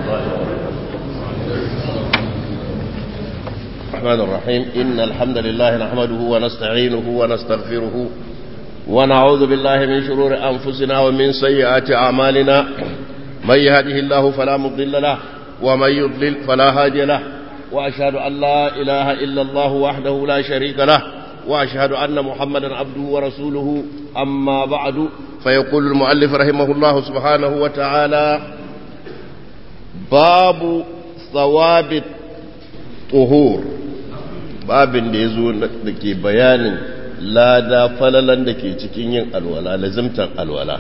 الله الرحمن الرحيم إن الحمد لله نحمده ونستعينه ونستغفره ونعوذ بالله من شرور أنفسنا ومن سيئات أعمالنا من يهده الله فلا مضل له ومن يضلل فلا هادي له وأشهد أن لا إله إلا الله وحده لا شريك له وأشهد أن محمدا عبده ورسوله أما بعد فيقول المؤلف رحمه الله سبحانه وتعالى باب ثواب الطهور babin da ya zo da ke bayanin lada falalan da ke cikin yin alwala lazimtar alwala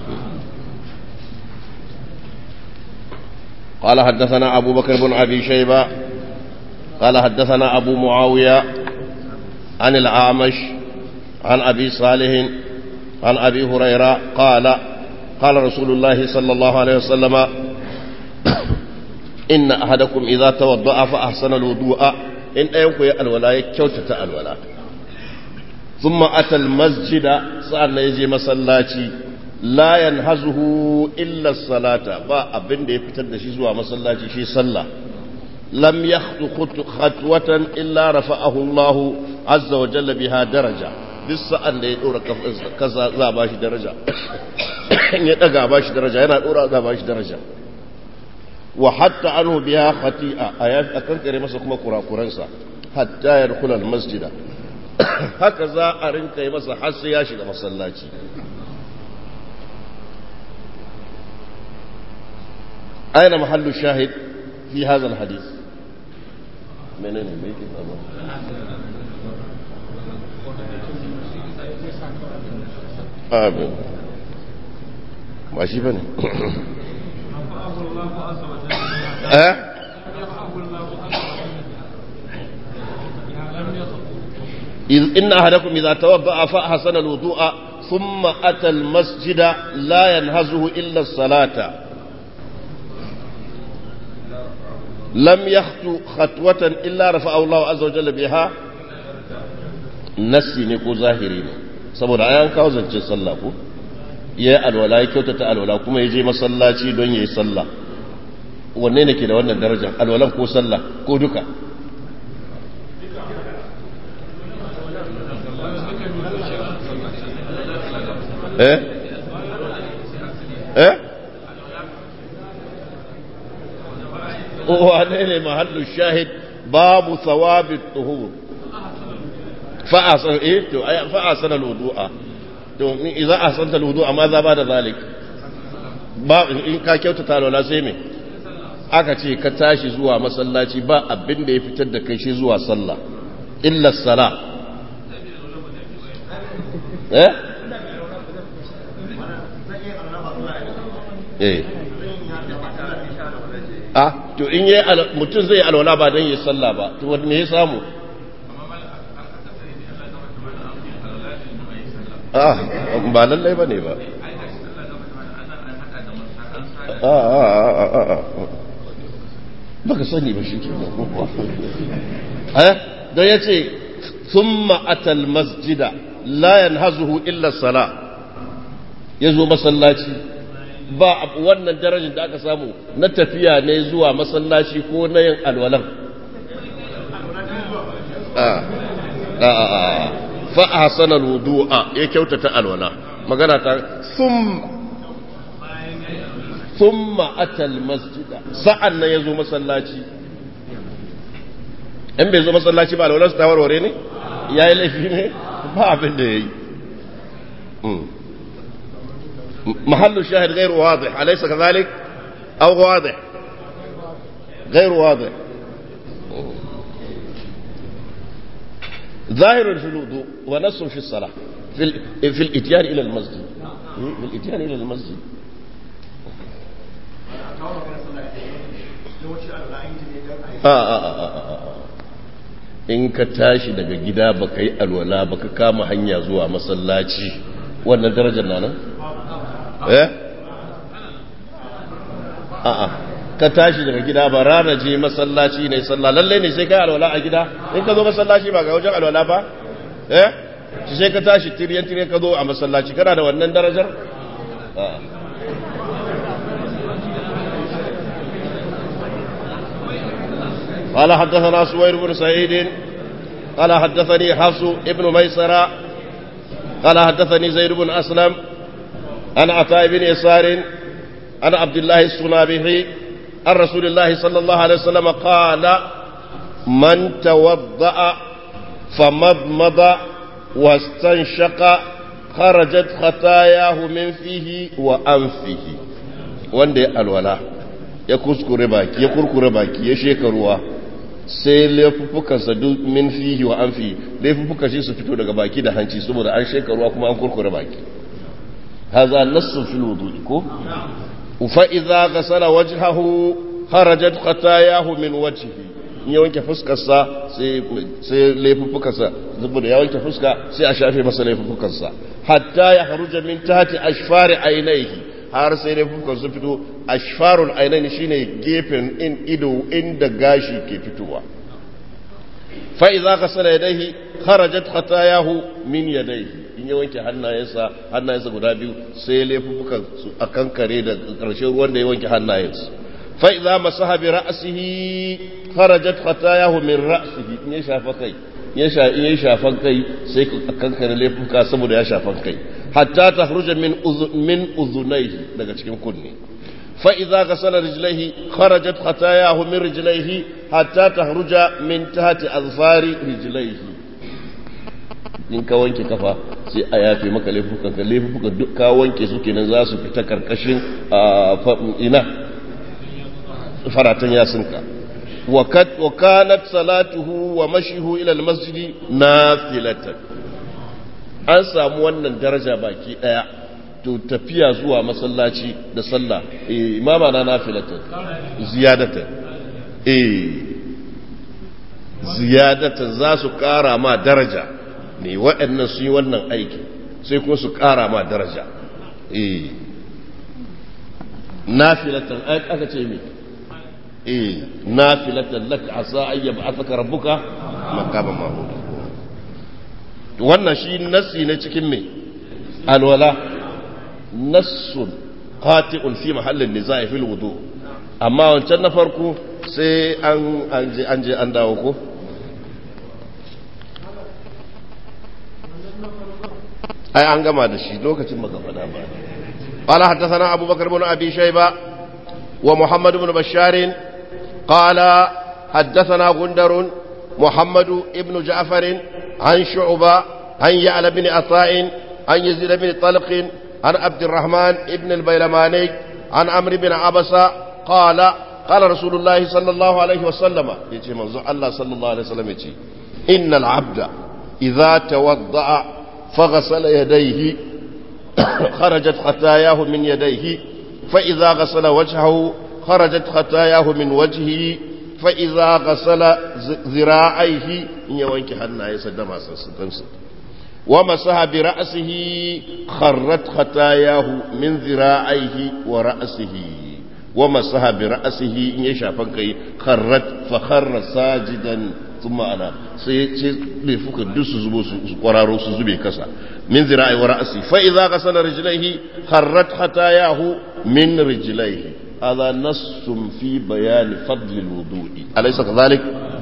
قال حدثنا أبو بكر بن أبي شيبة قال حدثنا أبو معاوية عن الأعمش عن أبي صالح عن أبي هريرة قال قال رسول الله صلى الله عليه وسلم إن أحدكم إذا توضأ فأحسن الوضوء إن أيوكو الولاء كوتة الولاء ثم أتى المسجد سأل يجي مسلاتي لا ينهزه إلا الصلاة با أبن دي فتد شزوى مسلاتي شي صلى لم يخطو خطوة إلا رفعه الله عز وجل بها درجة duk sa'an da ya ɗora kasa za a ba shi daraja ya ɗaga ba shi daraja yana ɗora za a ba shi daraja wa hatta an biya khati'a a yafi a kankare masa kuma kurakuransa hatta ya rukula masjida haka za a rinka yi masa har sai ya shiga masallaci aina mahallu shahid fi hadha alhadith menene me yake faruwa amin ba shi ba ne eh إن أحدكم إذا توضأ فأحسن الوضوء ثم أتى المسجد لا ينهزه إلا الصلاة لم يخطو خطوة إلا رفعه الله عز وجل بها نسي نكو ظاهرين saboda ayan kawo zance sallah ko ya yi alwala ya kyautata alwala kuma ya je masallaci don ya yi sallah wanne ne ke da wannan darajar alwalan ko sallah ko duka eh eh wane ne mahallu shahid babu thawabi tuhur fa'asan eh to fa'asan alwudu'a to idan ahsanta alwudu'a ma za ba da zalik ba in ka kyautata alwala sai me aka ce ka tashi zuwa masallaci ba abin da ya fitar da kai shi zuwa sallah illa sala eh eh ah to in yi mutum zai alwala ba don yi sallah ba to wani me ya samu ah ba lallai ba ne ba baka sani ba shi ke don ya ce sun ma'atal masjida layan hazuhu illa sala ya zo masallaci ba wannan darajar da aka samu na tafiya ne zuwa masallaci ko na yin alwalan فأحسن الوضوء يكوتة الولاء مغانا ثم ثم أتى المسجد سألنا يزو مسلاتي in bai zo masallaci ba alwalarsu ta warware ne ya yi laifi ne ba abin da ya yi mahallu shahid gairu wadih alaisa ka zalik au wadih gairu wadih ظاهر في الوضوء ونص في الصلاة في, في الاتيان إلى المسجد في الاتيان إلى المسجد in ka tashi daga gida baka yi alwala baka kama hanya zuwa masallaci wannan darajar na nan? eh? a'a ka tashi daga gida ba rana je masallaci ne sallah lalle ne sai kai alwala a gida in ka zo masallaci ba ga wajen alwala ba eh shi sai ka tashi tiryan tiryan ka zo a masallaci kana da wannan darajar قال حدثنا سوير بن سعيد قال حدثني حفص ابن ميسرة قال حدثني زيد بن أسلم عن عطاء بن يسار عن عبد الله الصنابحي عن رسول الله صلى الله عليه وسلم قال من توضأ فمضمض واستنشق خرجت خطاياه من فيه وأنفه وندي الولاء ya kuskure baki ya kurkure baki ya sheka ruwa sai laifuffukansa duk min fihi wa an fi laifuffukan shi su fito daga baki da hanci saboda an sheka ruwa kuma an kurkure baki haza nassun fil wudu'i ko fa idza ghasala wajhahu kharajat khatayahu min wajhihi in ya wanke fuskarsa sai sai laifuffukansa saboda ya wanke fuska sai a shafe masa laifuffukansa hatta ya haruja min tahti ashfari ainihi har sai dai fuskar su fito ashfarul ainihin shine gefen in ido inda gashi ke fitowa fa idza ghasala yadayhi kharajat khatayahu min yadayhi in ya wanke hannayensa hannayensa guda biyu sai laifukan su akan kare da karshen ruwan da ya wanke hannayensa fa idza masaha bi ra'sihi kharajat khatayahu min ra'sihi in ya shafa kai ya sha in ya shafan kai sai akan kare laifuka saboda ya shafan kai hatta tahruja min min uzunaihi daga cikin kunne fa idza ghasala rijlaihi kharajat khatayahu min rijlaihi hatta tahruja min tahti azfari rijlaihi in ka wanke kafa sai a yafe maka laifukan ka laifuka duk ka wanke su kenan za su fita karkashin ina faratan yasinka wa kanat salatuhu wa mashihu ila almasjid nafilatan an samu wannan daraja baki daya to tafiya zuwa masallaci da sallah eh imama na nafilatan ziyadatan eh ziyadatan za su kara ma daraja ne waɗannan su yi wannan aiki sai kuma su kara ma daraja eh nafilatan aka ce me eh nafilatan lak asa ayyaba afaka rabbuka maqaman mahmud wannan shi nassi ne cikin me alwala nassun qati'un fi mahallin nizai fil wudu amma wancan na farko sai an an je an je an dawo ko ai an gama da shi lokacin maka fada ba قال حدثنا أبو بكر بن أبي شيبة ومحمد بن بشار قال حدثنا غندر محمد بن جعفر عن شعبة عن يعلى بن عطاء عن يزيد بن طلق عن عبد الرحمن بن البيلماني عن عمرو بن عبسة قال قال رسول الله صلى الله عليه وسلم يجي منظور الله صلى الله عليه وسلم يجي إن العبد إذا توضأ فغسل يديه خرجت خطاياه من يديه فإذا غسل وجهه خرجت خطاياه من وجهه فإذا غسل ذراعيه إن يوانك حنا يسدم سنسل ومسح برأسه خرت خطاياه من ذراعيه ورأسه ومسح برأسه إن يشافن كي خرت فخر ساجدا ثم أنا سيفك الدس زبو قرارو سزبي كسا من ذراعي ورأسي فإذا غسل رجليه خرت خطاياه من رجليه هذا نص في بيان فضل الوضوء أليس كذلك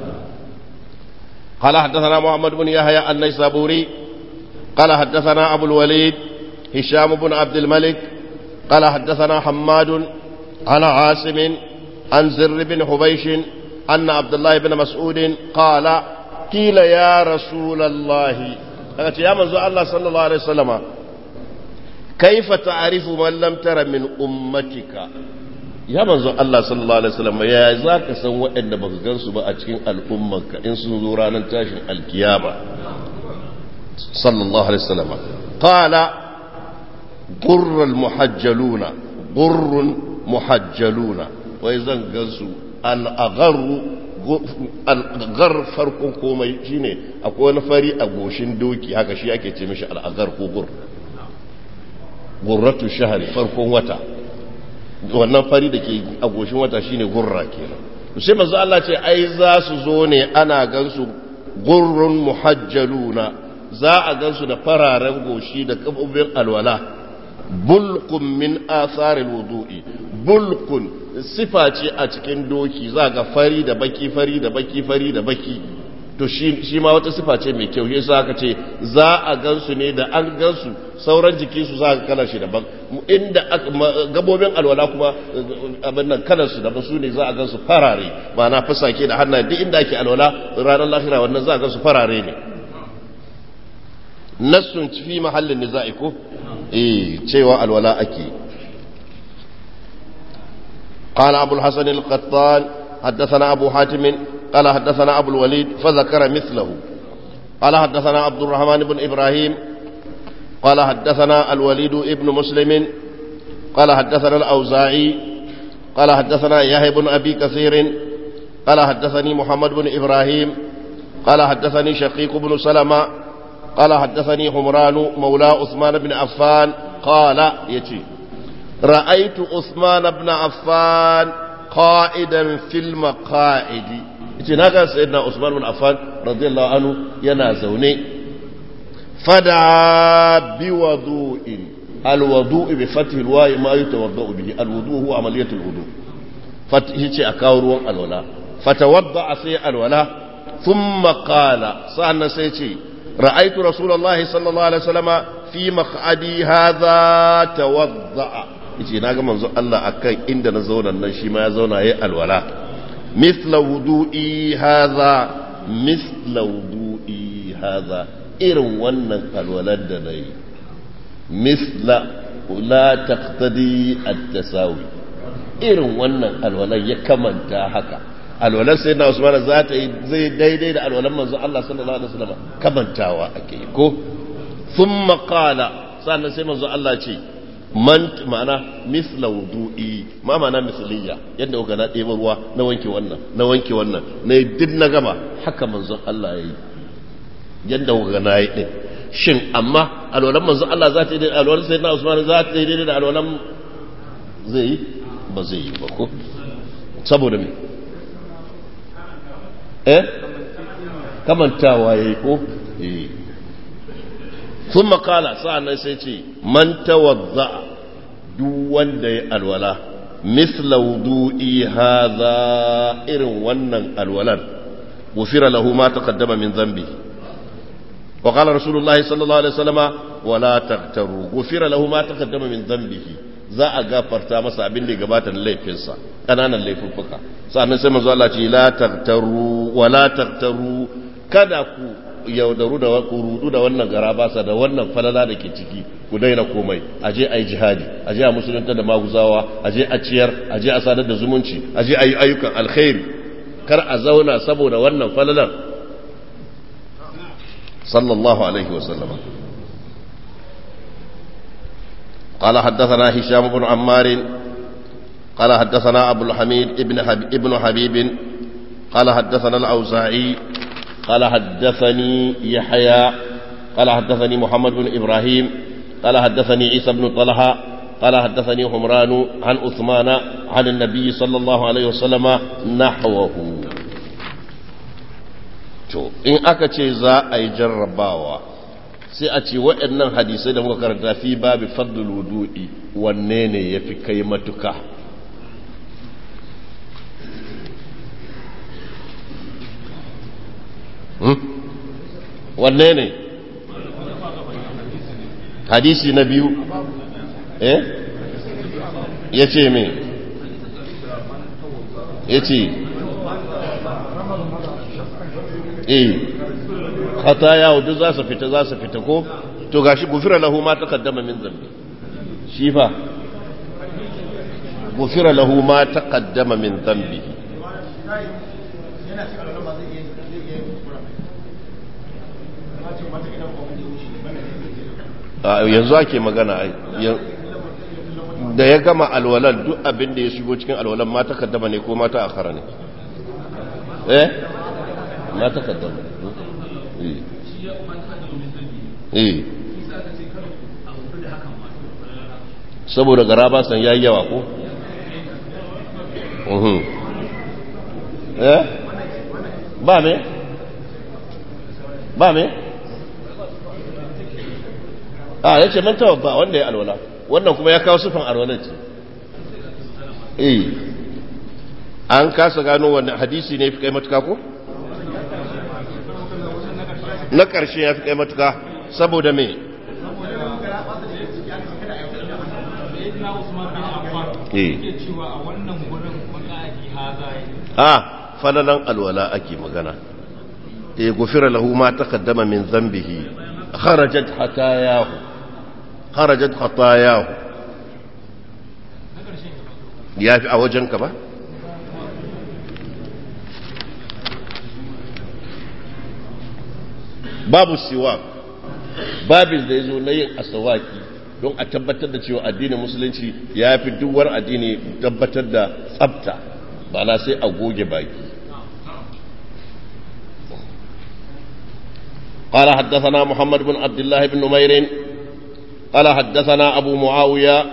قال حدثنا محمد بن يحيى النيسابوري قال حدثنا أبو الوليد هشام بن عبد الملك قال حدثنا حماد عن عاصم عن زر بن حبيش أن عبد الله بن مسعود قال قيل يا رسول الله يا منزو الله صلى الله عليه وسلم كيف تعرف من لم تر من أمتك ya manzo Allah sallallahu alaihi wasallam ya za ka san waɗanda baka gansu ba a cikin al'ummarka in sun zo ranar tashin alkiyama sallallahu alaihi wasallam qala qurrul muhajjaluna qurrun muhajjaluna wai zan gansu al-agharu al-aghar farkon komai shine akwai wani fari a goshin doki haka shi ake ce mishi al-aghar ko gur gurratu shahri farkon wata wannan fari da ke a goshin wata shine gurra kenan sai manzo Allah ce ai za su zo ne ana gansu gurrun muhajjaluna za a gansu da fararen goshi da kafofin alwala bulqun min atharil wudu'i bulqun sifa ce a cikin doki za ga fari da baki fari da baki fari da baki to shi ma wata sifa ce mai kyau yasa aka ce za a gansu ne da an gansu sauran jikinsu za ka kalar shi daban inda gabobin alwala kuma abin nan kalar su daban su ne za a gansu farare ma'ana fasake da hannaye duk inda ake alwala ranar lahira wannan za a gansu farare ne nassun fi mahallin niza'i ko eh cewa alwala ake قال أبو الحسن القطان حدثنا أبو حاتم قال حدثنا أبو الوليد فذكر مثله قال حدثنا عبد الرحمن بن إبراهيم قال حدثنا الوليد ابن مسلم قال حدثنا الأوزاعي قال حدثنا يحيى بن أبي كثير قال حدثني محمد بن إبراهيم قال حدثني شقيق بن سلمة قال حدثني حمران مولى عثمان بن عفان قال يتي رأيت عثمان بن عفان قائدا في المقاعد yace na ga sayyidina Usman bin Affan radiyallahu anhu yana zaune fada bi wudu'in alwudu'u bi fathi alwa'i ma yatawaddau bihi alwudu huwa amaliyatu alwudu fathi ce a kawo ruwan alwala fatawadda sai alwala thumma qala sa'annan sai ce ra'aytu rasulullahi sallallahu alaihi wasallama fi maq'adi hadha tawadda yace naga manzo Allah akan inda na zauna nan shi ma ya zauna yayi alwala مثل وضوئي هذا مثل وضوئي هذا irin wannan alwalar da na yi misla la taqtadi at-tasawi irin wannan alwalar ya kamanta haka alwalar sai na Usman za ta yi zai daidai da alwalar manzo Allah sallallahu alaihi wasallam kamantawa ake ko thumma qala sannan sai manzo Allah ce man ma'ana misla wudu'i ma ma'ana misliya yadda kuka na ɗeba ruwa na wanke wannan na wanke wannan na yi duk na gama haka manzon Allah ya yi yadda kuka na yi ɗin shin amma alwalan manzon Allah za ta yi daidai alwalan sai na Usman za ta yi daidai da alwalan zai yi ba zai yi ba ko saboda me eh kamantawa yayi ko eh ثم قال سألنا سيتي من توضأ دون دي الولاء مثل وضوئي هذا إرن ونن الولاء غفر له ما تقدم من ذنبه وقال رسول الله صلى الله عليه وسلم ولا تغتروا غفر له ما تقدم من ذنبه za a gafarta masa abin da ya gabata da laifinsa ƙananan laifuffuka sannan sai manzo Allah ce la tagtaru wa la tagtaru kada ku yaudaru da ku rudu da wannan garabasa da wannan falala da ke ciki ku daina komai aje ayi jihadi aje a musulunta da maguzawa aje a ciyar aje a sadar da zumunci aje ayi ayyukan alkhairi kar a zauna saboda wannan falalar sallallahu alaihi wasallam قال حدثنا هشام بن عمار قال حدثنا أبو الحميد ابن, حبيب ابن حبيب قال حدثنا الأوزاعي قال حدثني يحيى قال حدثني محمد بن إبراهيم قال حدثني عيسى بن طلحة قال حدثني حمران عن عثمان عن النبي صلى الله عليه وسلم نحوه to in aka ce za a yi jarrabawa sai a ce waɗannan hadisai da muka karanta fi babu fadlul wudu'i wanne ne ya fi kai matuka wanne ne hadisi na biyu eh ya ce me ya ce eh hata yawo duk za su fita za su fita ko to gashi gufira lahu ma taqaddama min zambi shi fa gufira lahu ma taqaddama min zambi yanzu ake magana da ya gama alwalan duk abin da ya shigo cikin alwalan ma takaddama ne ko mata akhara ne eh ma takaddama eh saboda gara ba san yayi yawa ko uhum eh ba me ba me a ya ce man ba wanda ya alwala wannan kuma ya kawo sufan alwalar ce eh an kasa gano wani hadisi ne fi kai matuka ko? na ƙarshe ya fi kai matuka saboda me a falalan alwala ake magana e gufira lahu ma taqaddama min dhanbihi kharajat hatayahu kharajat hatayahu ya fi a wajenka ba babu siwa babin da ya zo na yin asawaki don a tabbatar da cewa addinin musulunci ya fi duwar addini tabbatar da tsabta ba na sai a goge baki قال حدثنا محمد بن عبد الله بن نمير قال حدثنا أبو معاوية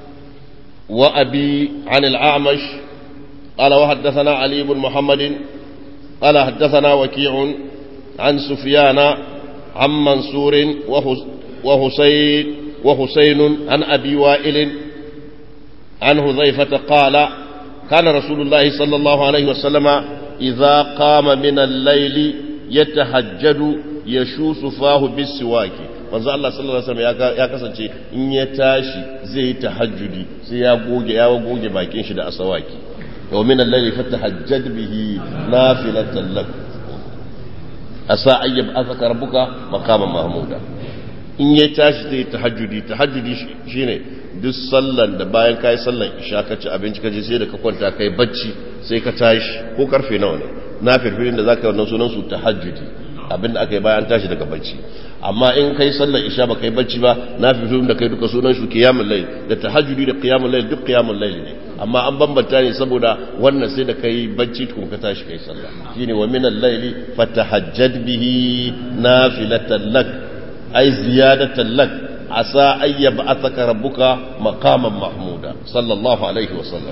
وأبي عن الأعمش قال وحدثنا علي بن محمد قال حدثنا وكيع عن سفيان عن منصور وحسين وحسين عن أبي وائل عن هذيفة قال كان رسول الله صلى الله عليه وسلم إذا قام من الليل يتهجد يشوس فاه بالسواك manzo Allah sallallahu alaihi wasallam ya kasance in ya tashi zai yi tahajjudi sai ya goge ya goge bakin shi da asawaki wa min al-layli fatahajjad bihi nafilatan lak asa ayyab azaka rabbuka maqaman mahmuda in ya tashi zai tahajjudi tahajjudi shine duk sallan da bayan kai sallan isha ka ci abinci ka je sai da ka kwanta kai bacci sai ka tashi ko karfe nawa ne na firfirin da zaka yi wannan sunan su tahajjudi abinda aka yi bayan tashi daga bacci amma in kai sallar isha ba kai bacci ba na fi da kai duka sunan shi qiyamul layl da tahajjudi da qiyamul layl duk qiyamul layl ne amma an bambanta ne saboda wannan sai da kai bacci tukun ka tashi kai sallah shine wa minal layli fatahajjad bihi nafilatan lak ay ziyadatan lak asa ay yab'athaka rabbuka maqaman mahmuda sallallahu alaihi wa sallam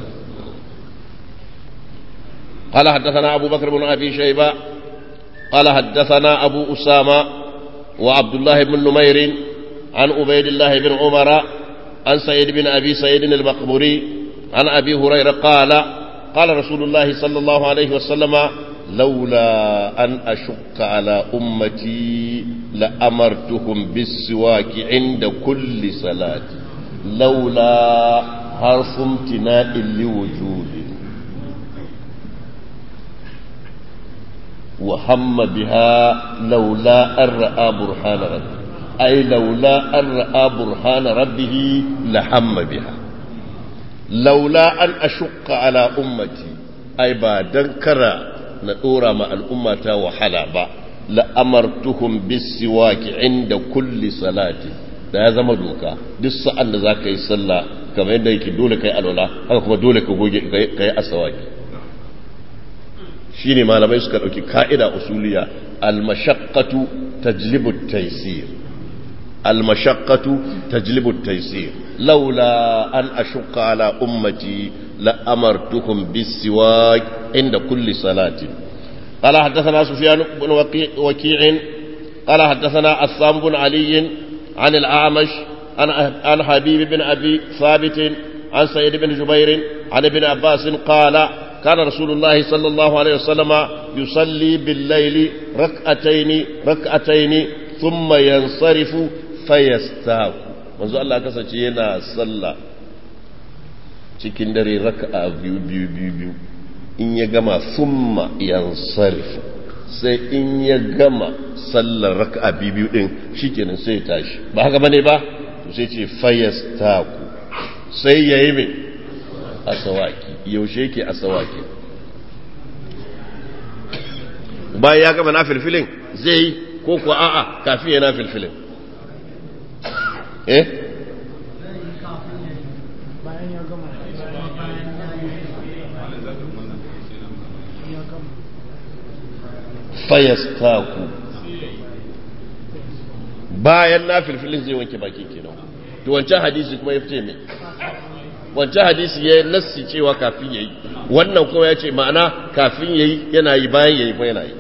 قال حدثنا أبو بكر بن أبي شيبة قال حدثنا أبو أسامة وعبد الله بن نمير عن عبيد الله بن عمر عن سيد بن أبي سيد المقبوري عن أبي هريرة قال قال رسول الله صلى الله عليه وسلم لولا أن أشق على أمتي لأمرتهم بالسواك عند كل صلاة لولا حرف امتناء لوجود وهم بها لولا أن رأى برهان ربه أي لولا أن رأى برهان ربه لهم بها لولا أن أشق على أمتي أي بعد كرا نطورا مع الأمة وحلا لأمرتهم بالسواك عند كل صلاة da ya zama doka duk sa'an da za ka yi sallah kamar yadda yake dole ka yi alwala haka kuma dole ka goge ka yi asawaki shine malamai suka dauki ka'ida usuliya al-mashaqqatu tajlibu at-taysir al-mashaqqatu tajlibu at-taysir laula an ashqa ala ummati la amartuhum bis-siwak inda kulli salatin قال حدثنا سفيان بن وكيع قال حدثنا عصام بن علي عن الأعمش عن عن حبيب بن أبي ثابت عن سيد بن جبير عن ابن عباس قال كان رسول الله صلى الله عليه وسلم يصلي بالليل ركعتين ركعتين ثم ينصرف فيستاق manzo Allah kasance yana sallah cikin dare raka'a biyu biyu biyu biyu in ya gama summa yansarif sai in ya gama sallar raka'a biyu biyu din shikenan sai ya tashi ba haka bane ba to sai ce fayastaku sai yayi mai asawaki yaushe yake asawaki bayan ya gama na filfilin zai yi ko kuwa a'a kafin ya na filfilin eh fayastaku bayan na filfilin zai wanke bakin kenan to wancan hadisi kuma ya fice mai wancan hadisi ya nassi cewa kafin yayi wannan kuma ya ce ma'ana kafin yayi yana yi bayan yayi kuma yana yi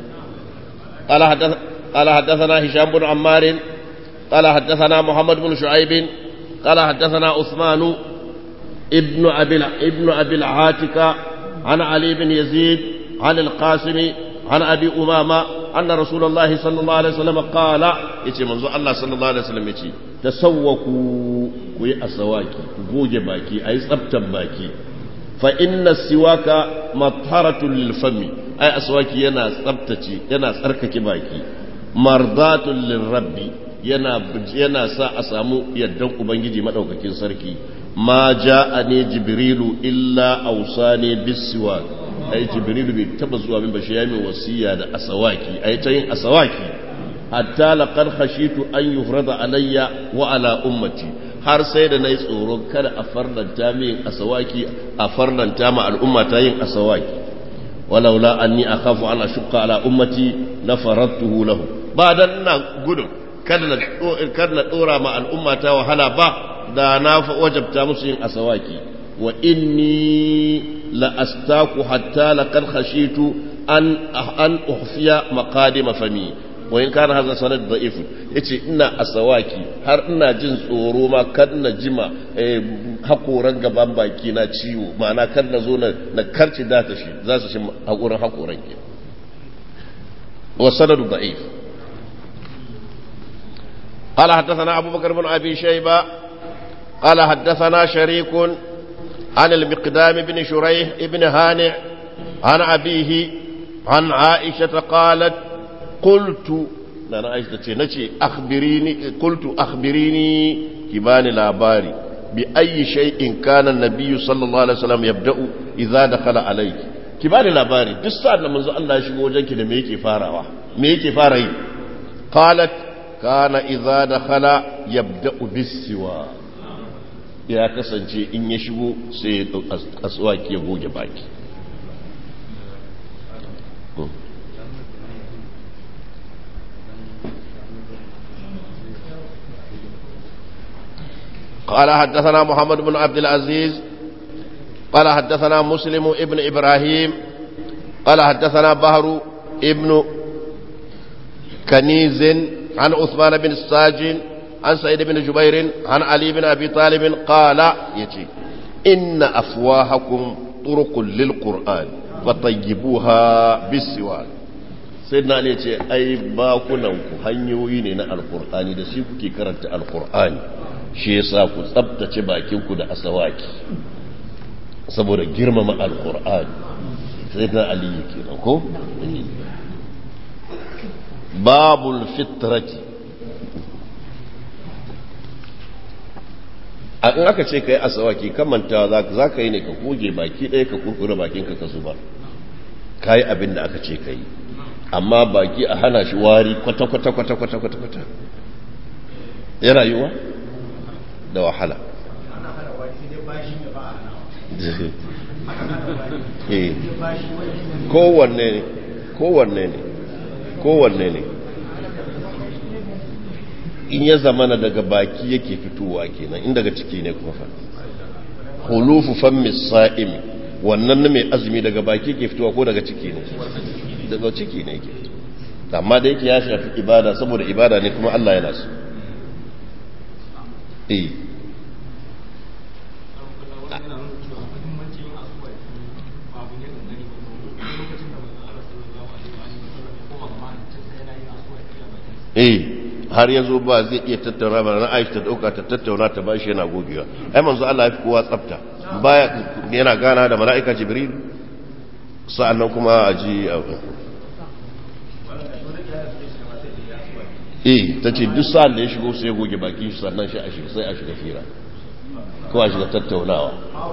قال حدثنا هشام بن عمار قال حدثنا محمد بن شعيب قال حدثنا عثمان ابن ابي ابن ابي العاتكة عن علي بن يزيد عن القاسم عن أبي أمامة أن رسول الله صلى الله عليه وسلم قال يتي منذ الله صلى الله عليه وسلم يتي تسوكوا كوي أسواكي كوجي باكي أي سبتا باكي فإن السواك مطهرة للفم أي أسواكي ينا سبتتي ينا سركك باكي مرضاة للرب yana yana sa a samu yaddan ubangiji madaukakin sarki ma ja'ani jibrilu illa awsani bisiwak ai jibrilu bai taba zuwa min bashi yayin wasiya da asawaki ai ta yin asawaki hatta laqad khashitu an yufrada alayya wa ala ummati har sai da nayi tsoro kada a farlanta min asawaki a farlanta ma al'umma ta yin asawaki walaula anni akhafu an ashqa ala ummati la faradtuhu lahu ba dan ina gudun kada na dora ma al'umma ta wahala ba da na wajabta musu yin asawaki wa inni la astaku hatta laqad khashitu an an uhfiya maqadim fami wa in kana hadha sanad da'if yace ina asawaki har ina jin tsoro ma kad na jima hakoran gaban baki na ciwo ma'ana kad na zo na karci da ta shi za su shi hakoran hakoran ke wa sanad da'if قال حدثنا أبو بكر بن أبي شيبة قال حدثنا شريك عن المقدام بن شريح بن هانع عن أبيه عن عائشة قالت قلت أنا عائشة نتي أخبريني قلت أخبريني كبان الأباري بأي شيء كان النبي صلى الله عليه وسلم يبدأ إذا دخل عليك كبان الأباري دسان لما الله يشبه وجهك لميكي فاروا ميكي فاري قالت كان إذا دخل يبدأ بالسواك ya kasance in ya shigo sai ya aswaki ya goge baki قال حدثنا محمد بن عبد العزيز قال حدثنا مسلم ابن إبراهيم قال حدثنا بهر ابن كنيز عن عثمان بن الساجن عن سعيد بن جبير عن علي بن أبي طالب قال يتي إن أفواهكم طرق للقرآن فطيبوها بالسواك سيدنا علي يتي أي باكننكو هنيوين القرآن da shi kuke karanta alqur'ani shi yasa ku tsabtace bakinku da asawaki saboda girmama alqur'ani sayyidina ali kenan ko babul fitrati a in aka ce ka yi asawaki kamanta za ka yi ne ka goge baki ɗaya ka kurkure bakinka ka zuba ka yi abin da aka ce ka yi amma baki a hana shi wari kwata-kwata-kwata-kwata-kwata yana yiwa da wahala kowanne ne kowanne ne kowanne ne in ya zamana daga baki yake fitowa kenan in daga ciki ne kuma fa hulufu fammi sa'im wannan na mai azumi daga baki yake fitowa ko daga ciki ne daga ciki ne yake amma da yake ya shafi ibada saboda ibada ne kuma Allah yana so eh eh har yanzu ba zai iya tattauna ba na aisha ta dauka ta tattauna ta bashi yana gogewa ai manzo Allah ya fi kowa tsafta baya yana gana da mala'ika jibril sa'annan kuma a ji eh ta ce duk sa'an da ya shigo sai ya goge bakin shi sannan shi a shiga sai a shiga fira ko a shiga tattaunawa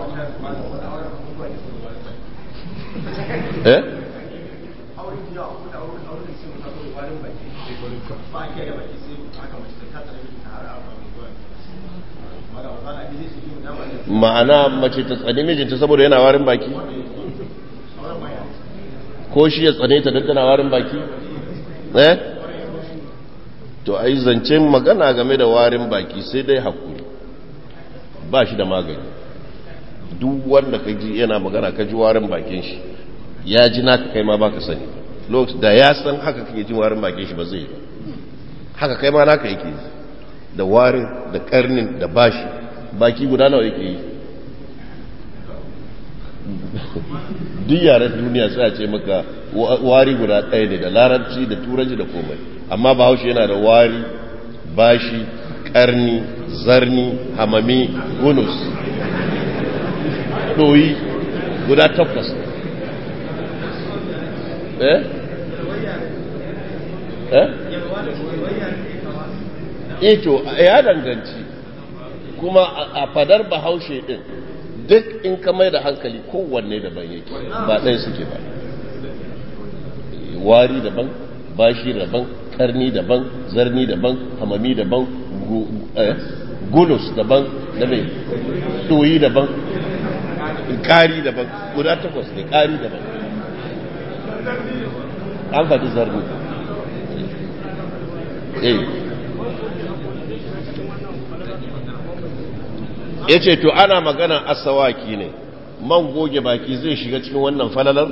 eh ma'ana mace ta tsani mijinta saboda yana warin baki ko shi ya tsane ta don tana warin baki eh to ai zancen magana game da warin baki sai dai hakuri ba shi da magani duk wanda ka ji yana magana ka ji warin bakin shi ya ji naka kai ma baka sani lokacin da ya san haka kake jin warin bakin shi ba zai yi ba haka kai ma naka yake da warin da karnin da bashi baki guda nawa yake yi duk yaren duniya sai a ce maka wari guda ɗaya ne da larabci da turanci da komai amma bahaushe yana da wari bashi karni zarni hamami gunus ɗoyi guda takwas eh eh ito ya danganci kuma a fadar bahaushe din duk in ka mai da hankali kowanne daban yake ba ɗaya suke ba wari daban bashi daban karni daban zarni daban hamami daban gulus daban da mai ɗoyi daban ƙari daban guda takwas ne ƙari daban an faɗi zarni eh ya ce to ana magana asawaki ne man goge baki zai shiga cikin wannan falalar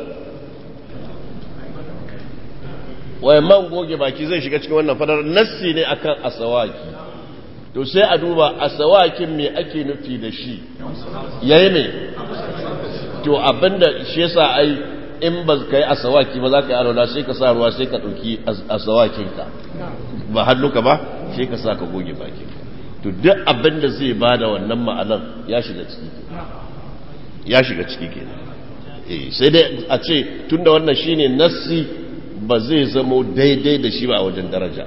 wai man goge baki zai shiga cikin wannan falalar nassi ne akan asawaki to sai a duba asawakin me ake nufi da shi yayi me to abinda shi yasa ai in ba ka yi asawaki ba za ka yi alwala sai ka sa ruwa sai ka ɗauki asawakinka ba hannuka ba sai ka sa ka goge bakinka to duk abin da zai ba da wannan ma'anar ya shiga ciki ya shiga ciki ke sai dai a ce tun da wannan shine nassi ba zai zamo daidai da shi ba a wajen daraja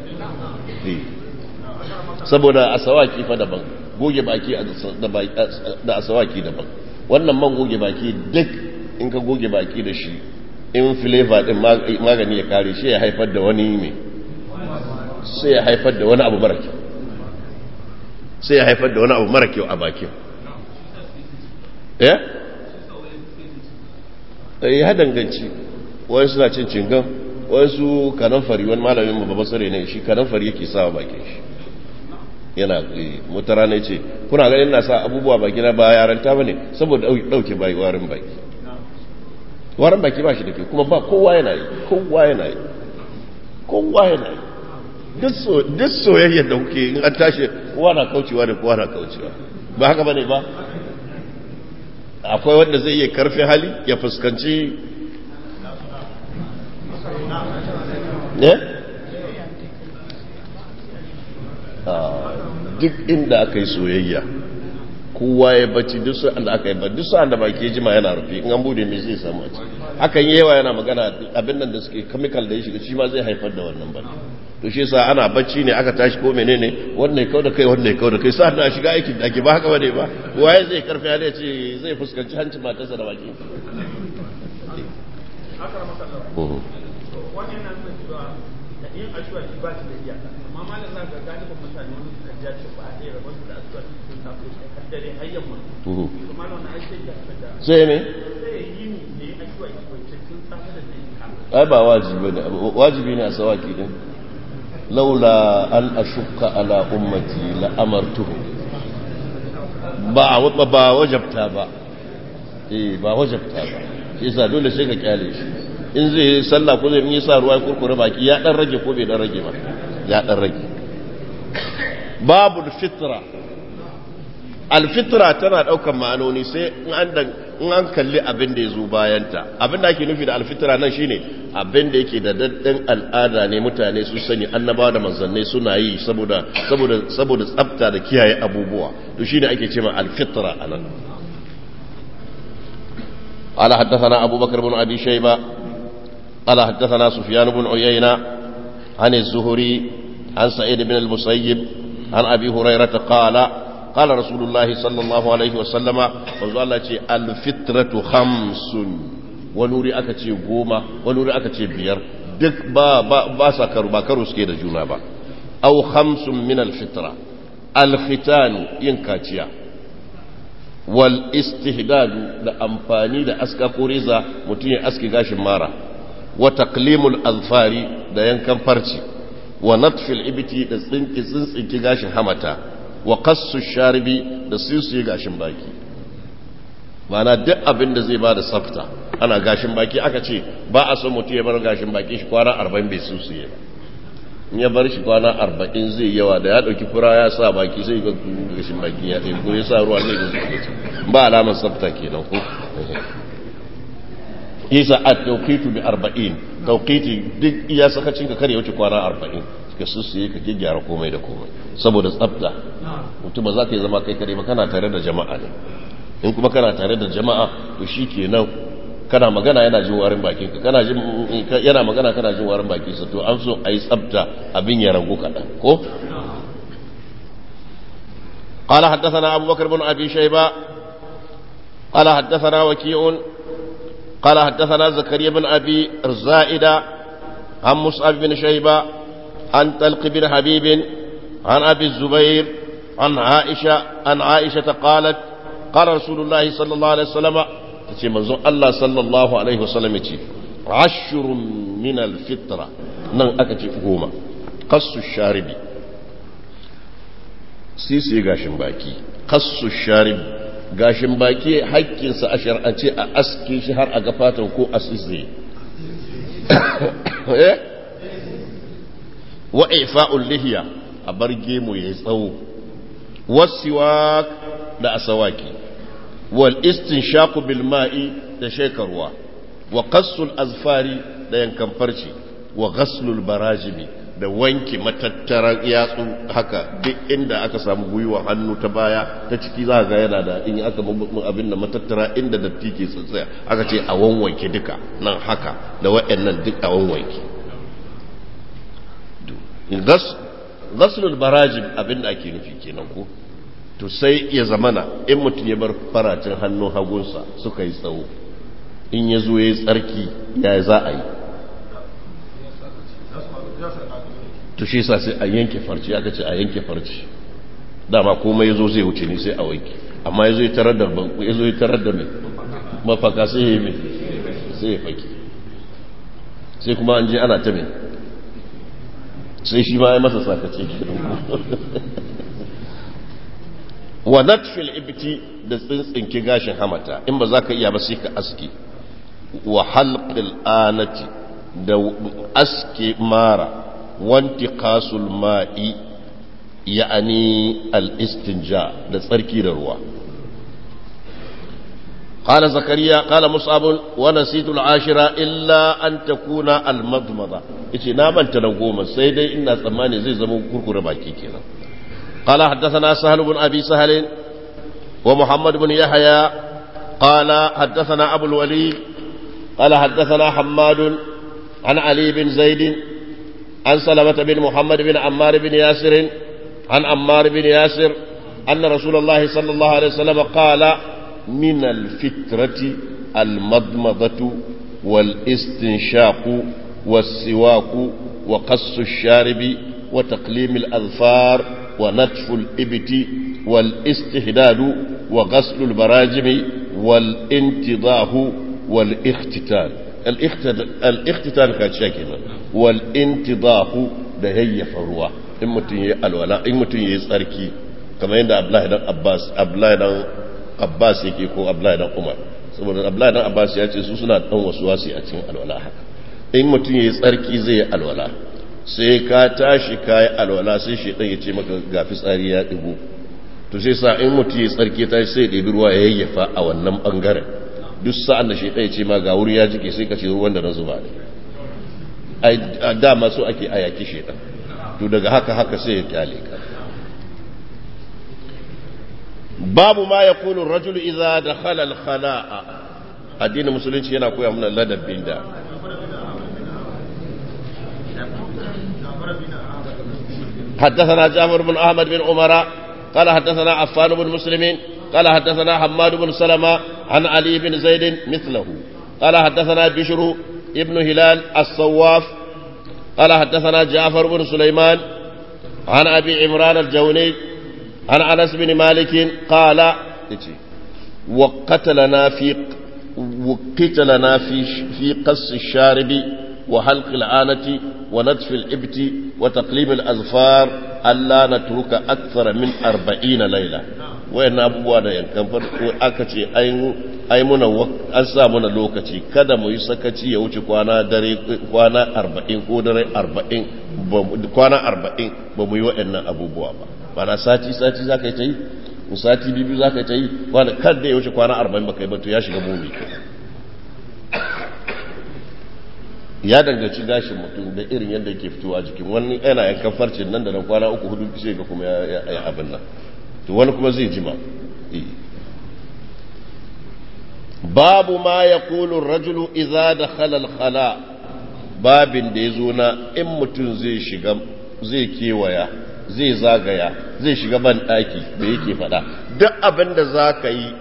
saboda asawaki fa daban goge baki da asawaki daban wannan man goge baki duk in ka goge baki da shi in flavor din magani ya kare shi ya haifar da wani mai sai ya haifar da wani abu mara kyau sai ya haifar da wani abu mara kyau a bakin eh ya danganci wani suna cin cingan wani su kananfari wani malamin mu babban sare ne shi kananfari yake sawa bakin shi yana mutara ne ce kuna ganin na sa abubuwa baki na ba yaranta ba ne saboda dauke bai warin baki warin baki ba shi da ke kuma ba kowa yana yi kowa yana yi kowa yana yi duk soyayyar da kuke in an tashi kowa na kaucewa da kowa na kaucewa ba haka bane ba akwai wanda zai iya karfi hali ya fuskanci ne duk inda aka yi soyayya kowa ya bacci duk sa'an da aka yi ba duk sa'an da baki jima yana rufe in an bude mai zai samu a ciki hakan yawa yana magana abin nan da suke chemical da ya shiga shi ma zai haifar da wannan ba to shi yasa ana bacci ne aka tashi ko menene wannan ya kauda kai wannan ya kauda kai sa'an da shiga aikin da ake ba haka bane ba waye zai karfi ya ce zai fuskanci hancin matarsa da baki wannan nan da cewa da yin ashuwa shi ba shi da iyaka amma malam za ga galibin mutane wani suka ji ce ba a ɗaya rabon su da ashuwa shi sun tafi har dare har yamma to malam na aiki da da sai me sai yi ni da yi ashuwa shi wacce tun safe da zai ka ai ba wajibi ne wajibi ne a sawaki din laula an ashukka ala ummati la amartuhu ba a ba wajabta ba eh ba wajabta ba shi yasa dole sai ka kyale shi in zai yi sallah ko zai yi sa ruwa kurkure baki ya dan rage ko bai dan rage ba ya dan rage babu fitra alfitra tana daukan ma'anoni sai in an in an kalli abin da yazo bayanta abin da ake nufi da alfitra nan shine abin da yake da daddan al'ada ne mutane su sani annabawa da manzannai suna yi saboda saboda saboda tsafta da kiyaye abubuwa to shine ake cewa alfitra anan قال حدثنا أبو بكر بن أبي شيبة قال حدثنا سفيان بن عيينة عن الزهري عن سعيد بن المسيب عن أبي هريرة قال قال رسول الله صلى الله عليه وسلم وقال الفطرة خمس ونوري أكتي قومة ونوري أكتي بير duk ba ba ba sa karu ba karu suke da juna ba aw khamsun min alfitra alkhitan yin kaciya wal istihdadu da amfani da aska ko reza mutum ya aski gashin mara wa taqlimul azfari da yankan farci wa natfil ibti da tsinki tsintsinki gashin hamata wa qassu sharibi da sisi gashin baki mana duk abin da zai bada tsafta ana gashin baki aka ce ba a son mutum ya bar gashin baki shi kwana 40 bai susuye ba in ya bar shi kwana 40 zai yawa da ya dauki fura ya sa baki sai ga gashin baki ya ɗaya ko ya sa ruwa zai ga ba alamar tsafta kenan ko isa a tauqitu bi arba'in tauqiti duk iya sakacin ka kare wuce kwana arba'in ka sussuye ka gyara komai da komai saboda tsafta mutum ba za ka yi zama kai kare ba kana tare da jama'a ne in kuma kana tare da jama'a to shi kenan kana magana yana jin warin bakin ka kana jin yana magana kana jin warin bakin sa to an so ayi tsafta abin ya ragu kaɗan ko قال حدثنا أبو بكر بن أبي شيبة قال حدثنا وكيع قال حدثنا زكريا بن أبي الزائدة عن مصعب بن شيبة عن طلق بن حبيب عن أبي الزبير عن عائشة عن عائشة قالت قال رسول الله صلى الله عليه وسلم تشي منزون الله صلى الله عليه وسلم تشي عشر من الفطرة نن أكتي قوما قص الشارب sisi gashin baki kassu sharib gashin baki haƙƙinsa a shar'ance a aske shi har a ga fatan ko a sisi wa ifa'ul lihiya a bar gemu ya tsawo wasiwak da asawaki wal istinshaqu bil ma'i da shekarwa wa qassul azfari da yankan farci wa ghaslul barajimi da wanke matattaran yatsu haka duk inda aka samu gwiwa hannu ta baya ta ciki za ga yana da in aka abin da matattara inda datti ke tsatsaya aka ce a wanwanke duka nan haka da wa'annan duk a wanwanke ghaslul barajim abin da ake nufi kenan ko to sai ya zamana in mutum ya bar faracin hannun hagunsa suka yi tsawo in ya zo ya yi tsarki ya za a yi to shi sa sai a yanke farci aka ce a yanke farci dama komai ya zo zai wuce ni sai a wanke amma ya zo ya tarar da ya zo ya tarar da mai mafaka sai ya yi mai sai ya faki sai kuma an je ana ta mai sai shi ma ya masa sakace wa natfil ibti da tsintsinki gashin hamata in ba za ka iya ba sai ka aski wa halqil anati da aske mara wanti qasul ma'i ya'ani al-istinja da tsarki da ruwa قال زكريا قال مصعب ونسيت العاشرة إلا أن تكون المضمضة إيش نام أنت نقوم سيدي إن ثمانية زي زمو كركر باكي كنا قال حدثنا سهل بن أبي سهل ومحمد بن يحيى قال حدثنا أبو الوليد قال حدثنا حماد عن علي بن زيد عن سلمة بن محمد بن عمار بن ياسر عن عمار بن ياسر أن رسول الله صلى الله عليه وسلم قال من الفترة المضمضة والاستنشاق والسواك وقص الشارب وتقليم الأظفار ونتف الإبت والاستهداد وغسل البراجم والانتضاه والاختتان الاختتان كان شاكلا والانتضاه da yayyafa ruwa in mutum ya alwala in mutum ya yi tsarki kamar yadda Abdullahi dan Abbas Abdullahi dan Abbas yake ko Abdullahi dan Umar saboda Abdullahi dan Abbas ya ce su suna dan wasu wasi a cikin alwala haka in mutum ya yi tsarki zai yi alwala sai ka tashi ka yi alwala sai shi ya ce maka ga fitsari ya ɗigo to sai sa in mutum ya tsarki ta sai ɗebi ruwa ya yayyafa a wannan ɓangaren duk sa'an da shi ɗaya ce ma ga wuri ya jike sai ka ce ruwan da na zuba ne a dama so ake a yaki shi to daga haka haka sai ya kyale ka babu ma ya kulu rajulu iza da halal khala'a addinin musulunci yana koya mana ladabin da حدثنا جابر بن أحمد بن عمر قال حدثنا عفان بن مسلم قال حدثنا حماد بن سلمة عن علي بن زيد مثله قال حدثنا بشر ابن هلال الصواف قال حدثنا جعفر بن سليمان عن أبي عمران الجوني عن أنس بن مالك قال وقتلنا في وقتلنا في في قص الشارب وحلق العانة ونتف الإبت وتقليم الأظفار ألا نترك أكثر من أربعين ليلة وإن أبوه da yankan farko aka ce ai muna an sa muna lokaci kada mu yi sakaci ya wuce kwana dare kwana arba'in ko dare arba'in kwana arba'in ba mu yi waɗannan abubuwa ba mana sati sati za ka yi ta yi sati biyu za ka yi ta yi kada ya wuce kwana arba'in ba ka yi ba to ya shiga mumi ya danganci gashin mutum da irin yadda yake fitowa jikin wani yana yankan farcin nan da nan kwana uku hudu sai ga kuma ya abin nan to wani kuma zai jima babu ma ya kulun rajulu iza da halal hala babin da ya zo na in mutum zai shiga zai kewaya zai zagaya zai shiga ban ɗaki da yake faɗa duk abin da za ka yi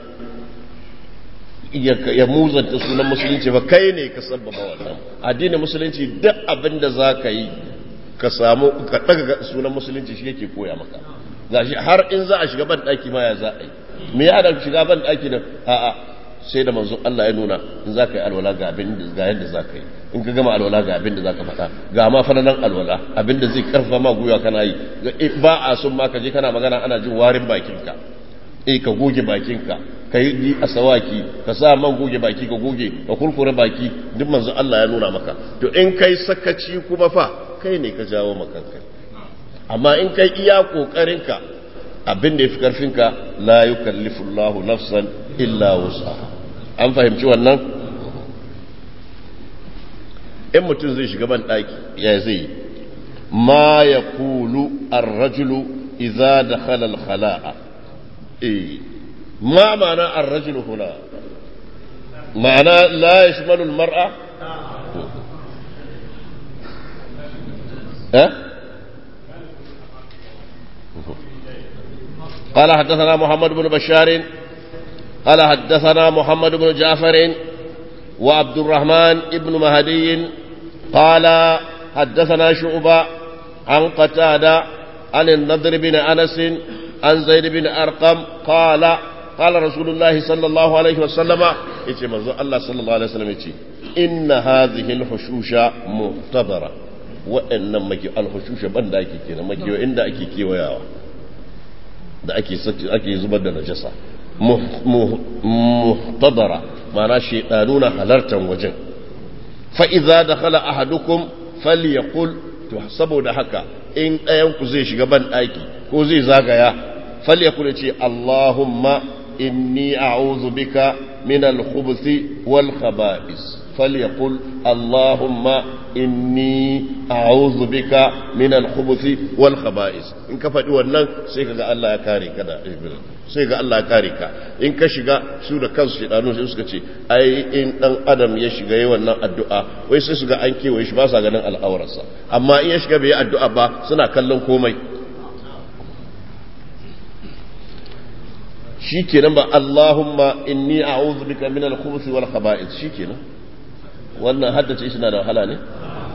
ya muzanta sunan musulunci ba kai ne ka sabbaba wannan addinin musulunci duk abin da za ka yi ka samu ka ɗaga sunan musulunci shi yake koya maka gashi har in za a shiga ban ɗaki ma ya za a yi me ya da shiga ban ɗaki da a'a sai da manzo Allah ya nuna in za ka yi alwala ga abin da ga yadda za ka yi in ka gama alwala ga abin da za ka faɗa ga ma fananan alwala abin da zai karfa ma gwiwa kana yi ba a sun ma ka je kana magana ana jin warin bakinka eh ka goge bakinka ka yi asawaki ka sa man goge baki ka goge ka kurkure baki duk manzo Allah ya nuna maka to in kai sakaci kuma fa kai ne ka jawo makanka amma in kai iya kokarinka abin da yafi karfinka la yukallifu Allahu nafsan illa wus'aha an fahimci wannan in mutum zai shiga ban daki ya zai ma yaqulu ar-rajulu idza dakhala al-khala'a eh ما معنى الرجل هنا معنى لا يشمل المرأة أه؟ قال حدثنا محمد بن بشار قال حدثنا محمد بن جعفر وعبد الرحمن بن مهدي قال حدثنا شعبة عن قتادة عن النضر بن أنس عن زيد بن أرقم قال قال رسول الله صلى الله عليه وسلم يتي منذ الله صلى الله عليه وسلم يتي إن هذه الحشوش مختبرة وإن مكي الحشوش بند أكي كينا مكي وإن أكي كي وياوا da ake ake zubar da najasa muhtadara ma'ana shaydanu na halartar wajen fa idza dakhala ahadukum falyaqul to saboda haka in ɗayan ku zai shiga ban ɗaki ko zai zagaya falyaqul ce Allahumma إني أعوذ بك من الخبث والخبائث فليقل اللهم إني أعوذ بك من الخبث والخبائث إن كفت ونن سيكا الله يكاري كذا سيكا الله يكاري كا إن كشغا سورة كنس شيطانو سيكا تي أي إن أن أدم يشغا يوانا الدعاء ويسيسغا أنكي ويشباسا غنان الأورسا أما إن يشغا بي الدعاء با سنا كلم كومي shi kenan ba Allahumma inni a'udhu bika min al-khubuthi wal khaba'ith shi kenan wannan haddace shi na da wahala ne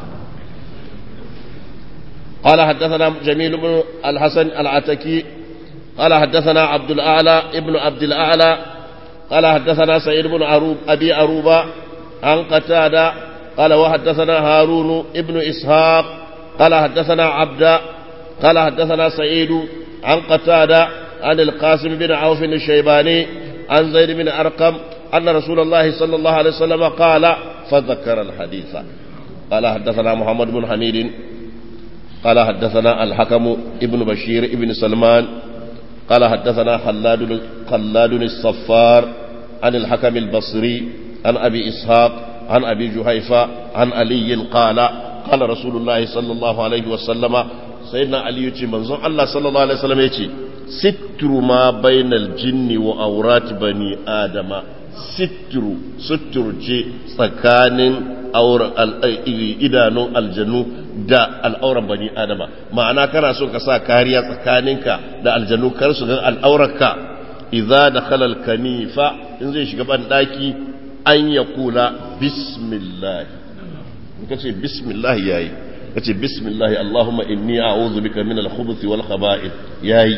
قال حدثنا جميل بن الحسن العتكي قال حدثنا عبد الأعلى ابن عبد الأعلى قال حدثنا سعيد بن عروب أبي عروبة عن قتادة قال وحدثنا هارون ابن إسحاق قال حدثنا عبد قال حدثنا سعيد عن قتادة عن القاسم بن عوف الشيباني عن زيد بن أرقم أن رسول الله صلى الله عليه وسلم قال فذكر الحديث قال حدثنا محمد بن حميد قال حدثنا الحكم ابن بشير ابن سلمان قال حدثنا خلاد خلاد الصفار عن الحكم البصري عن أبي إسحاق عن أبي جهيفة عن علي قال قال رسول الله صلى الله عليه وسلم سيدنا علي يتي منظر الله صلى الله عليه وسلم يتي ستر ما بين الجن وأورات بني آدم ستر ستر جي سكان أور إدانو الجنو da al'auran bani adama ma'ana kana so ka sa kariya tsakaninka da aljanu kar su ga al'aurarka idza dakhala al-kanifa in zai shiga ban daki an ya kula bismillah ka ce bismillah yayi ka ce bismillah allahumma inni a'udhu bika min al-khubuthi wal khaba'ith yayi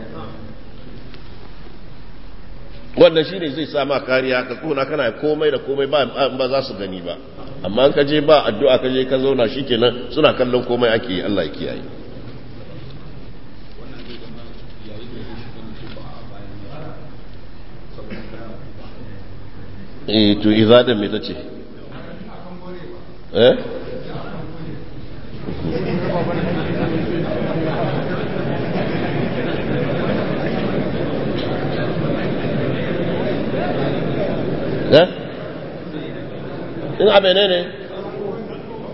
wannan shine zai sa ma kariya ka tsona kana komai da komai ba ba za su gani ba amma an ka je ba addu'a ka je ka zauna shikenan suna kallon komai ake yi Allah ya kiyaye eh to izadan me tace eh eh in abe ne ne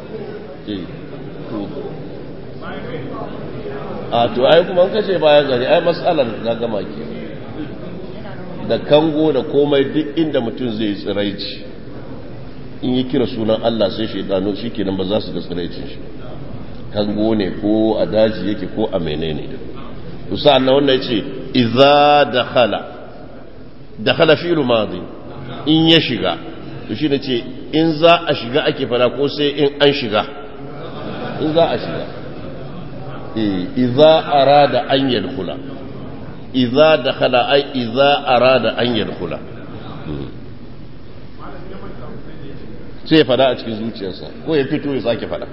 a to ai kuma kace bayan gari ai matsalar na gama ke da kango da komai duk inda mutum zai tsiraici in yi kira sunan Allah sai shaidanu shi kenan ba za su ga tsiraicin shi kango ne ko a daji yake ko a menene to sa'an nan wannan yace idza dakhala dakhala fi'lu madi in ya shiga to shi ne ce in za a shiga ake fara ko sai in an shiga in za a shiga idza arada an yadkhula idza dakhala ay idza arada an yadkhula sai ya fada a cikin zuciyarsa ko ya fito ya sake fada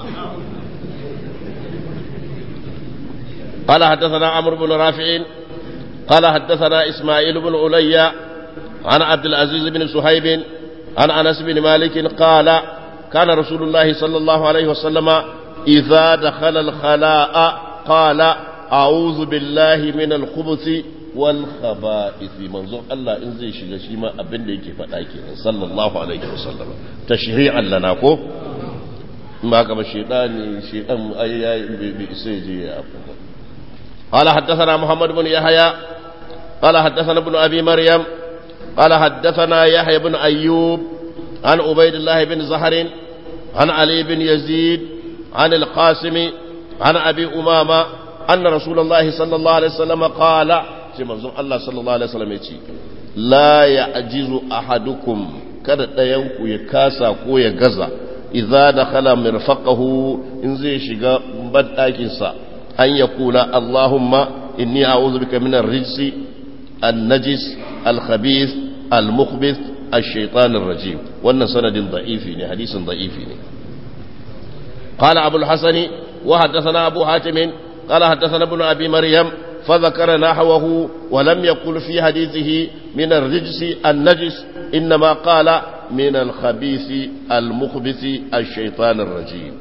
قال حدثنا عمرو بن رافع قال حدثنا إسماعيل بن عليا عن عبد العزيز بن صهيب عن أنس بن مالك قال كان رسول الله صلى الله عليه وسلم إذا دخل الخلاء قال أعوذ بالله من الخبث والخبائث منظور الله إن زي شيء شيء ما أبن لك فتاكي صلى الله عليه وسلم تشريعا لنا كو ما كما الشيطان شيطان أي بإسيجي قال حدثنا محمد بن يحيى قال حدثنا ابن أبي مريم قال حدثنا يحيى بن أيوب عن عبيد الله بن زهر عن علي بن يزيد عن القاسم عن أبي أمامة أن رسول الله صلى الله عليه وسلم قال الله صلى الله عليه وسلم يقول لا يعجز أحدكم kada ɗayanku ya kasa ko ya gaza idza dakhala mirfaqahu in zai shiga banɗakinsa an ya kula Allahumma inni a'udhu bika min ar-rijsi an-najis al-khabith al-mukhbith ash-shaytan ar-rajim wannan sanadin da'ifi ne hadisin da'ifi ne قال أبو الحسن وحدثنا أبو حاتم قال حدثنا ابن أبي مريم فذكر نحوه ولم يقل في حديثه من الرجس النجس إنما قال من الخبيث المخبث الشيطان الرجيم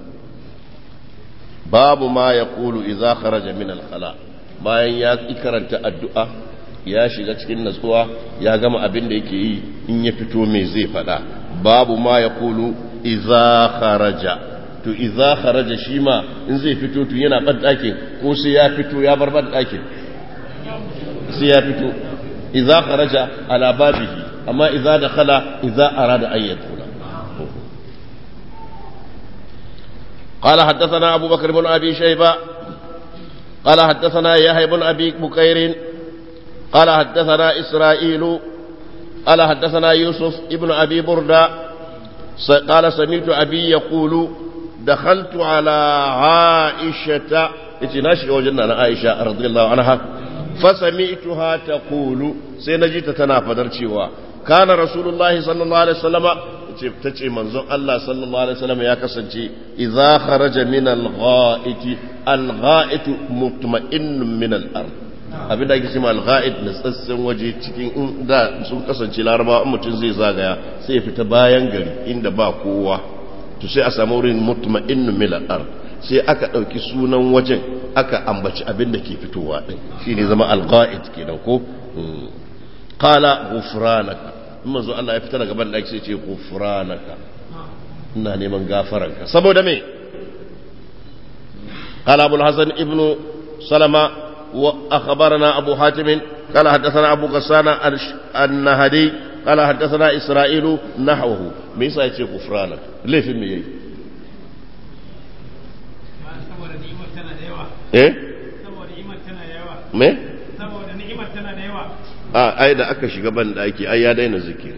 باب ما يقول إذا خرج من الخلاء bayan ya karanta addu'a ya shiga cikin natsuwa ya gama abin da yake yi in ya fito mai zai fada babu ma ya kulu iza kharaja to iza kharaja shi ma in zai fito to yana ban ɗakin ko sai ya fito ya bar ban ɗakin sai ya fito iza kharaja ala babihi amma iza dakhala iza arada an yadkhula قال حدثنا أبو بكر بن أبي شيبة قال حدثنا يحيى بن أبي بكير قال حدثنا إسرائيل قال حدثنا يوسف ابن أبي بردة قال سمعت أبي يقول دخلت على عائشة اتناشي وجدنا عائشة رضي الله عنها فسمعتها تقول سينجيت تنافذر شوا كان رسول الله صلى الله عليه وسلم tace manzon Allah sallallahu alaihi wasallam ya kasance idza kharaja min al-gha'it al-gha'it mutma'innun min al-ard abin da ake cewa al-gha'it na tsatsen waje cikin da sun kasance larabawa mutum zai zagaya sai ya fita bayan gari inda ba kowa to sai a samu wurin mutma'innun min al-ard sai aka dauki sunan wajen aka ambaci abin da ke fitowa din shine zama al-gha'it kenan ko qala ghufranaka manzo Allah ya fita daga ban daki sai ce ghufranaka ina neman gafaranka saboda me qala abul hasan ibnu salama wa akhbarana abu hatim قال حدثنا أبو غسان النهدي قال حدثنا إسرائيل نحوه ميسا يتي غفرانك ليه في الميي ايه me saboda ni'imar tana da yawa a ai da aka shiga ban daki ai ya daina zikiri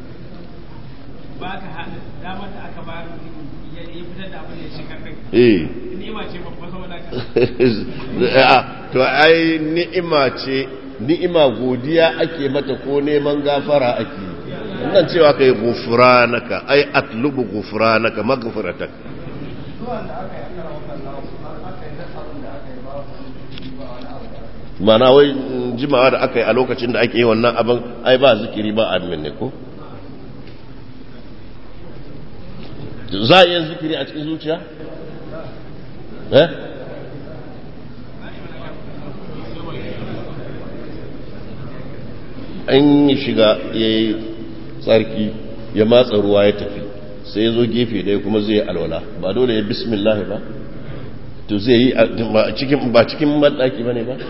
ba ka haɗa damar da aka ba ya fitar da abin da ya shi karfin eh ni'ima ce babba saboda ka to ai ni'ima ce ni'ima godiya ake mata ko neman gafara ake nan cewa kai gufranaka ai atlubu gufranaka maghfiratak mana wai jimawa da aka yi a lokacin da ake yi wannan abin ai ba zikiri ba admin ne ko za a yi zikiri a cikin zuciya eh an yi shiga ya yi tsarki ya matsa ruwa ya tafi sai ya zo gefe ɗaya kuma zai yi alwala ba dole ya bismillah ba to zai yi cikin ba cikin maɗaki ba ne ba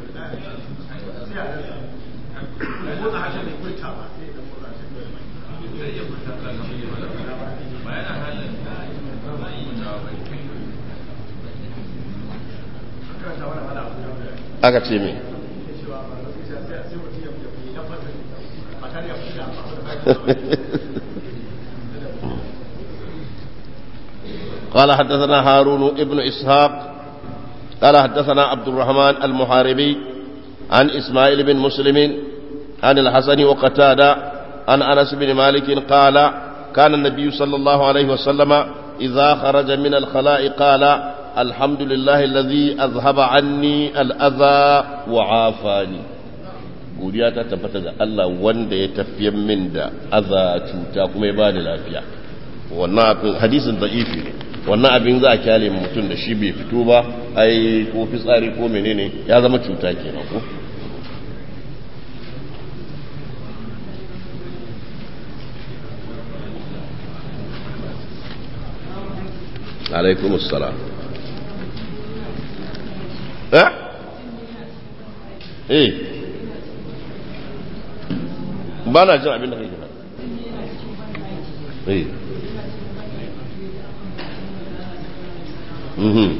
aka ce me قال حدثنا هارون ابن إسحاق قال حدثنا عبد الرحمن المحاربي عن إسماعيل بن مسلم عن الحسن وقتادة عن أنس بن مالك قال كان النبي صلى الله عليه وسلم إذا خرج من الخلاء قال الحمد لله الذي أذهب عني الأذى وعافاني godiya ta tabbata ga Allah wanda ya tafiyar min da aza cuta kuma ya bani lafiya wannan abin hadisin da'ifi ne wannan abin za a kyale mutum da shi bai fito ba ai ko fitsari ko menene ya zama cuta kenan ko alaikum assalam eh eh ba na jin abin da kai gina eh mhm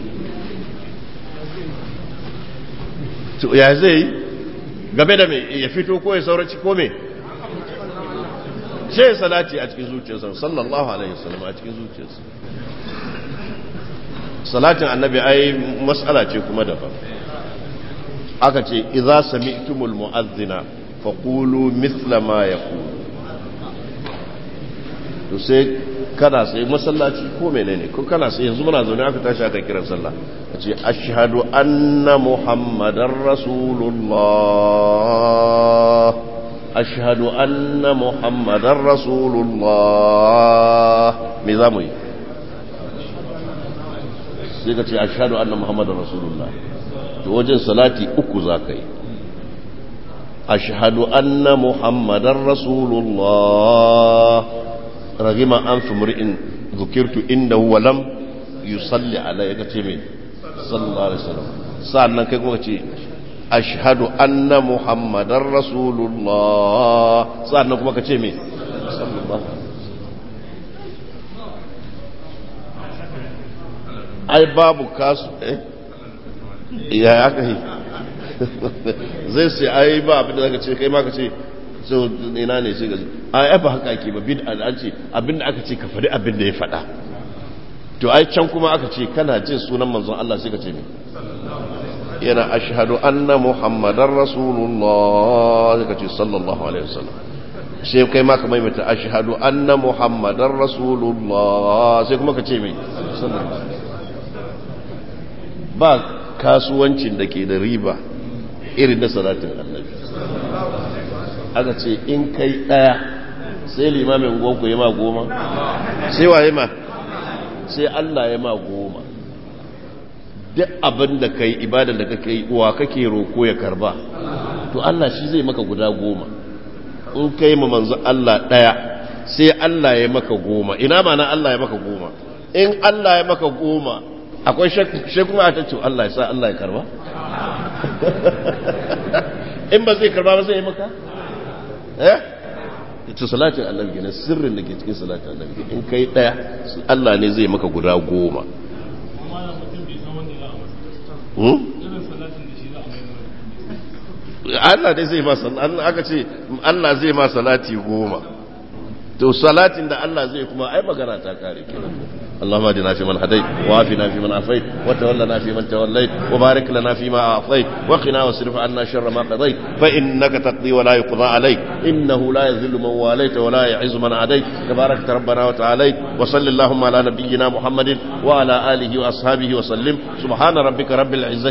to ya zai game da me ya fito ko ya sauraci ko me shi salati a cikin zuciyarsa sallallahu alaihi wasallam a cikin zuciyarsa salatin annabi ai mas'ala ce kuma daban aka ce idza sami'tumul mu'adhdhina faqulu mithla ma yaqulu to sai kana sai masallaci ko menene ko kana sai yanzu muna zaune aka tashi aka kiran sallah ce ashhadu anna muhammadar rasulullah ashhadu anna muhammadar rasulullah me zamu yi sai ka ce ashhadu anna muhammadar rasulullah to wajen salati uku za ka yi ashhadu anna muhammadar rasulullah ragima an fi mur'in zukirtu inda huwa lam yusalli alayya ka ce me sallallahu alaihi wasallam sa'annan kai kuma ce ashhadu anna muhammadar rasulullah sa'annan kuma ka ce me sallallahu ai babu kasu eh ya aka yi zai sai ai ba abin da zaka ce kai ma ka ce so ina ne sai ga ai ba haka ake ba bid'a an ce abin da aka ce ka faɗi abin da ya faɗa to ai can kuma aka ce kana jin sunan manzon Allah sai ka ce me yana ashhadu anna muhammadar rasulullah sai ka ce sallallahu alaihi wasallam sai kai ma ka maimaita ashhadu anna muhammadar rasulullah sai kuma ka ce me sallallahu ba kasuwancin da ke da riba irin na salatin annabi aka ce in kai ɗaya sai limamin gonku ya ma goma sai waye ma sai Allah ya ma goma duk abin da kai ibadar da kake yi wa kake roko ya karba to Allah shi zai maka guda goma in kai ma manzo Allah ɗaya sai Allah ya maka goma ina ma na Allah ya maka goma in Allah ya maka goma akwai shekuma a tattu Allah ya sa Allah ya karba in ba zai karba ba zai yi maka eh ita salatin annabi kenan sirrin da ke cikin salatin annabi in kai daya Allah ne zai maka guda goma Allah dai zai ma salati aka ce Allah zai ma salati goma to salatin da Allah zai kuma ai magana ta kare kenan اللهم اهدنا فيمن هديت وعافنا فيمن عافيت وتولنا فيمن توليت وبارك لنا فيما اعطيت وقنا واصرف عنا شر ما قضيت فانك تقضي ولا يقضى عليك انه لا يذل من واليت ولا يعز من عاديت تبارك ربنا وتعاليت وصل اللهم على نبينا محمد وعلى اله واصحابه وسلم سبحان ربك رب العزه